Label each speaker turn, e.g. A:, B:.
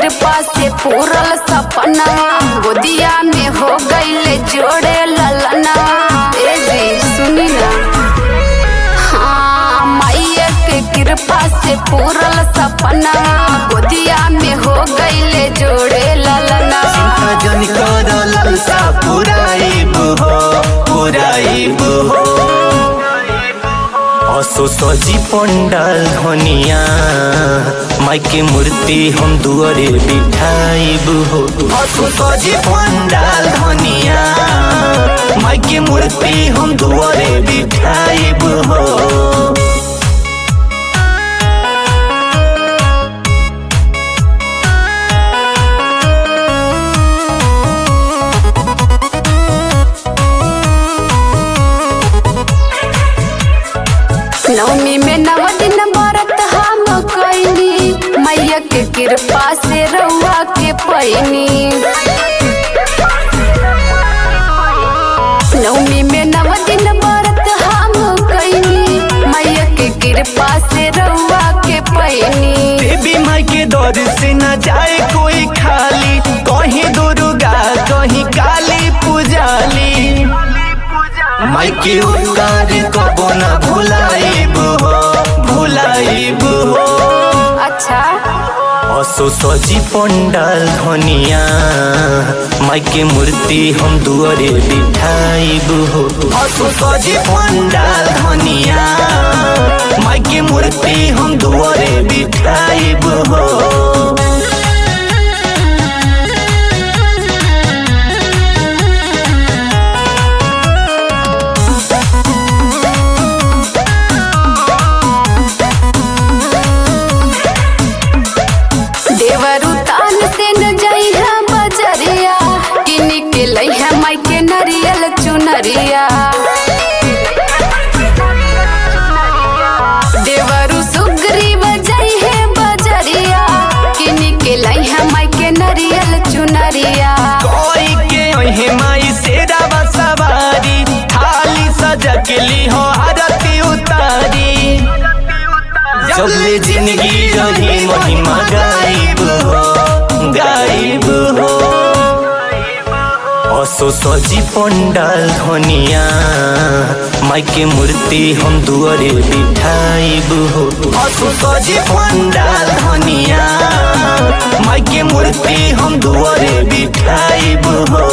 A: कृपा से पूरल सपना गोदिया में हो गईले जोड़े ललना ए जी सुनी ना हाँ मैया के कृपा से पूरल सपना गोदिया में हो गईले जोड़े ललना
B: चिंता जन कर ललसा पुराइब हो पुराइब हो असो सजी पंडाल धनिया माई के मूर्ति हम दुआरे बिठाइब हो असो सजी पंडाल धनिया माई के मूर्ति हम दुआरे बिठाइब हो
A: नवमी में नव दिन व्रत हम कैनी मैया के कृपा से रउआ के पैनी नवमी में नव दिन व्रत हम कैनी मैया के कृपा से रउआ के पैनी
B: देवी माई के दौर से न जाए कोई खाली कहीं दुर्गा कहीं काली पुजाली माई के उपकार कबो न भुलाइब हो भुलाइब हो
A: अच्छा
B: असो सजी पंडाल धनिया माई के मूर्ति हम दुआरे बिठाइब हो असो सजी पंडाल धनिया माई के मूर्ति हम दुआरे बिठाइब हो
A: देवरु तान से न जइहा बजरिया किन के लइहा माई के नरियल चुनरिया देवरु सुग्रीव जइहे बजरिया किन के लइहा माई के नरियल चुनरिया
B: कोई के ओहे माई सेरा सवारी थाली सजा के ली हो आरती उतारी जबले जिंदगी रही महिमा गाइब हो गाइब हो असो सजी पंडाल धनिया माई के मूर्ति हम दुआरे बिठाइब हो असो सजी पंडाल धनिया माई के मूर्ति हम दुआरे बिठाइब हो